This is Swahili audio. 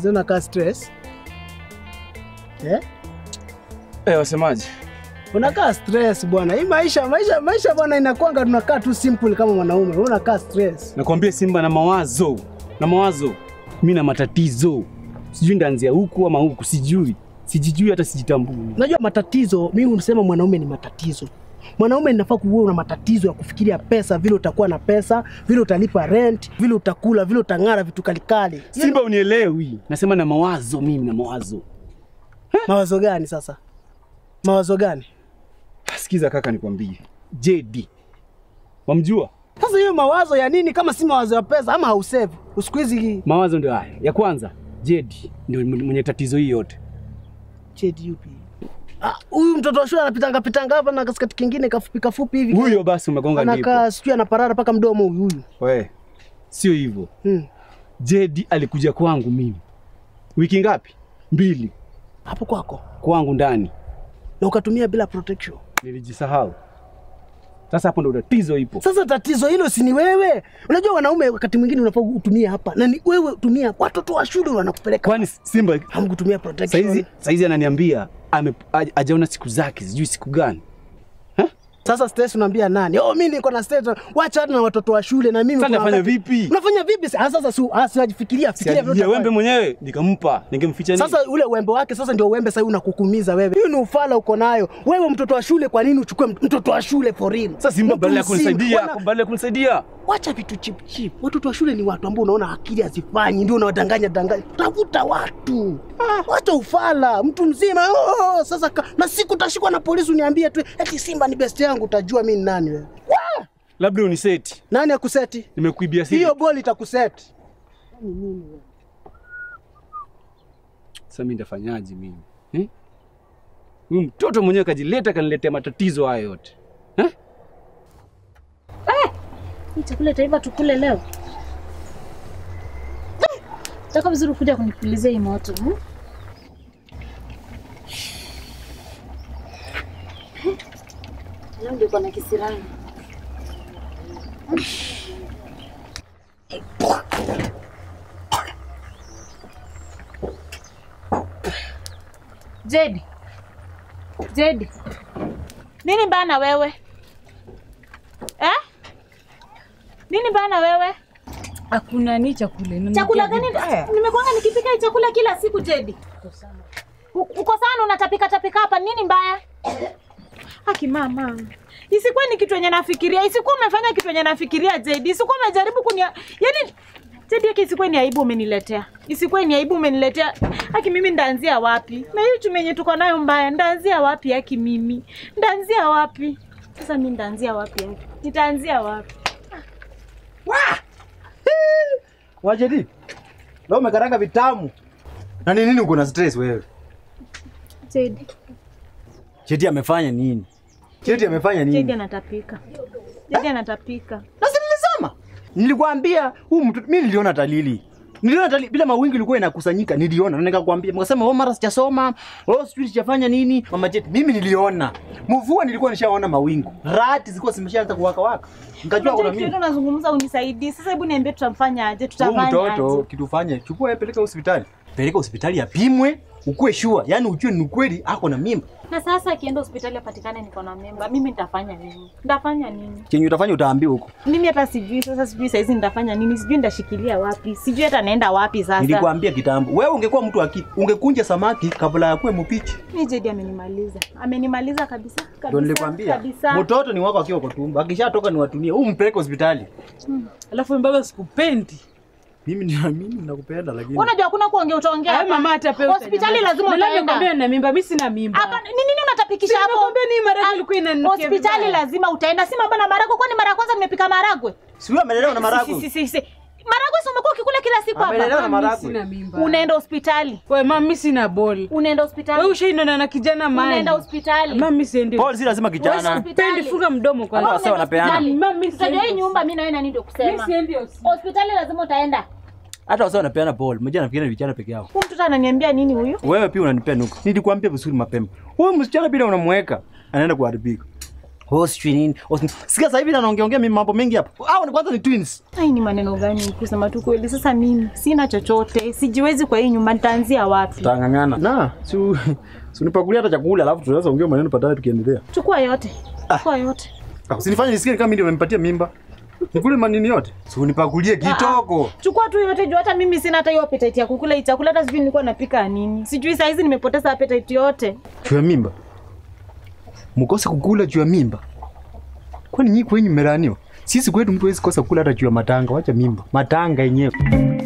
Sasa unakaa stress. Eh? Eh, wasemaje? Unakaa stress bwana. Hii maisha maisha maisha bwana inakuanga tunakaa tu simple kama mwanaume. Wewe unakaa stress. Nakwambia Simba na mawazo na mawazo, mi na matatizo, sijui ndaanzia huku ama huku, sijui sijijui, hata sijitambui. Unajua matatizo, mimi unasema mwanaume ni matatizo. Mwanaume ninafaa kuwa una matatizo ya kufikiria pesa, vile utakuwa na pesa, vile utalipa rent, vile utakula, vile utang'ara vitu kalikali. Simba unielewi, nasema na mawazo, mimi na mawazo. Mawazo gani sasa? Mawazo gani? Sikiza kaka, nikwambie, JD wamjua? Sasa hiyo mawazo ya nini kama si mawazo ya pesa ama hausave? Siku hizi Mawazo ndio haya. Ya kwanza, JD ndio mwenye tatizo hii yote. JDUP. Ah, huyu mtoto wa shule anapitanga pitanga hapa na kaskati kingine kafupi kafupi hivi. Huyo basi umegonga ndipo. anakaa sijui anaparara mpaka mdomo huyu huyu. We, sio hivyo. Hmm. JD alikuja kwangu mimi wiki ngapi? Mbili Hapo kwako kwangu ndani, na ukatumia bila protection. nilijisahau. Sasa hapo ndo tatizo ipo. Sasa tatizo hilo si ni wewe? Unajua wanaume wakati mwingine unafaa utumie hapa na ni wewe tumia. Watoto wa shule wanakupeleka Kwani Simba hamkutumia protection. saizi, saizi ananiambia ame- haj- hajaona siku zake, sijui siku gani. Sasa stress unaambia nani? Oh, mimi niko na stress. Wacha hata na watoto wa shule na mimi Sasa kuna nafanya wakati- vipi? Unafanya vipi? Ah, Sasa si ah, siwajifikiria fikiria vile Siajia utafanya. wembe mwenyewe nikampa, ningemficha nini? Sasa ule uembe wake sasa ndio uembe sasa unakukumiza wewe. Hiyo ni ufala uko nayo. Wewe mtoto wa shule kwa nini uchukue mtoto wa shule for real? sasa Simba Mtu badala ya mzima, kunisaidia, wana- badala ya kunisaidia Wacha vitu chip chip. Watoto wa shule ni watu ambao unaona akili hazifanyi, ndio unawadanganya danganya. Tafuta watu. Wacha ufala, mtu mzima. Oh, sasa ka, na siku utashikwa na polisi uniambie tu eti Simba ni best yangu, utajua mimi ni nani wewe. Wah! labda uniseti, Nani akuseti? nimekuibia siri. Hiyo boli itakuseti. Sasa mimi nitafanyaje mimi eh? Huyu mtoto mwenyewe kajileta kaniletea matatizo haya yote eh? Hii chakula itaiva tukule leo. Taka vizuri kuja kunipulizia hii moto. hmm? Leo ndio kuna kisirani. Jedi. Jedi. Nini bana wewe? Eh? Nini bana wewe? Hakuna ni chakula. ni Chakula mkebe. gani? Eh, Nimekuanga nikipika hii chakula kila siku Jedi. U- Uko sana unatapika tapika hapa nini mbaya? Haki mama. Isikuwa ni kitu yenye nafikiria, isikuwa umefanya kitu yenye nafikiria Jedi, isikuwa umejaribu kunia yani Jedi yake isikuwa ni aibu umeniletea. Isikuwa ni aibu umeniletea. Haki mimi ndaanzia wapi? Na hiyo chuma yenye tuko nayo mbaya, ndaanzia wapi haki mimi? Ndaanzia wapi? Sasa mimi ndaanzia wapi haki? Nitaanzia wapi? Wajedi, leo umekaranga vitamu. Na ni nini uko na stress wewe? Jedi, Cheti amefanya nini? Cheti amefanya Jedi nini? anatapika. Jedi anatapika. Na si nilisema. Nilikwambia huyu mtu mimi niliona dalili. Niliona dalili bila mawingu ilikuwa inakusanyika, niliona na nikakwambia. Mkasema oh, mara sijasoma, oh sijui sijafanya nini. Mama Cheti, mimi niliona. Mvua nilikuwa nishaona mawingu. Rati zilikuwa zimeshaanza kuwaka waka. Nikajua kuna Unajua kitu mimi. unazungumza unisaidie. Sasa hebu niambie tutamfanya aje? Huyu Tutafanya mtoto aje? kitu fanye, chukua yeye peleka hospitali. Peleka hospitali apimwe, ukue sure, yaani ujue ni ukweli ako na mimba. Na sasa akienda hospitali apatikane niko na mimba, mimi nitafanya nini? Nitafanya nini? Chenye utafanya utaambiwa huko. Mimi hata sijui sasa, sijui saizi nitafanya nini, sijui nitashikilia wapi, sijui hata naenda wapi sasa. Nilikwambia kitambo, wewe ungekuwa mtu aki, ungekunja samaki kabla ya kuwe mpichi. Mimi Jedi amenimaliza, amenimaliza kabisa Ndio kabisa nilikwambia. kabisa. Mtoto ni wako akiwa kwa tumbo, akishatoka ni watumie. Huu mpeleke hospitali. Alafu baba sikupendi. Mimi ninaamini nakupenda lakini. Unajua hakuna kuongea, utaongea Ay, hapa. mama hata pia Hospitali lazima utaenda. Nikwambia na mimba, mimi sina mimba. Hapa ni nini unatapikisha hapo? Nimekwambia ni maharagwe Ah, ilikuwa inanukia Hospitali vibaya. lazima utaenda. Si mambo na maragwe, kwani mara ya kwanza nimepika maragwe? Si wewe amelelewa na Si, marago. si, si, si. Maragwe si umekuwa ukikula kila siku hapa. Amelelewa na Mimi maragwe. sina mimba. Unaenda hospitali. Wewe mama, mimi sina ball. Unaenda Wewe hospitali. ushaindana na kijana mali. Unaenda hospitali. Mama, mimi siendi. Paul si lazima Wewe kijana. hospitali. Pendi, funga mdomo Hata kwanza. wase wanapeana. Hospitali. Mama, mimi Sasa ndio hii siendi. nyumba mimi na wewe nani ndio Mimi kusema. siendi hospitali. Hospitali lazima utaenda. Hata wase wanapeana Paul. Mmoja anafikiria ni vijana peke yao. Huyu mtoto ananiambia nini huyu? Wewe pia unanipea nuku. Nilikwambia vizuri mapema. Wewe msichana bila unamweka anaenda kuharibika. Oh, sijui nini. Oh, sijui- Sikia sasa hivi naongeongea mimi mambo mengi hapa. Hao ni kwanza ni twins. Ai, ni maneno gani kusema tu kweli? Sasa mimi sina chochote, sijiwezi kwa hii nyumba, nitaanzia wapi? Tutang'ang'ana. Na, si si unipakulia hata chakula alafu tunaweza ongea maneno baadaye tukiendelea. Chukua yote, chukua yote. Ah, Usinifanye nisikie kama mimi ndio nimempatia mimba. Nikule manini yote. Si unipakulie kitoko. Chukua tu yote juu hata mimi sina hata hiyo appetite ya kukula hii chakula, hata sijui nilikuwa napika nini. Sijui saa hizi nimepoteza appetite yote. Juu ya mimba. Mkose kukula juu ya mimba. Kwani nyinyi kwenyu mmeraniwa? Sisi kwetu mtu hawezi kosa kula hata juu ya matanga, wacha mimba. Matanga yenyewe.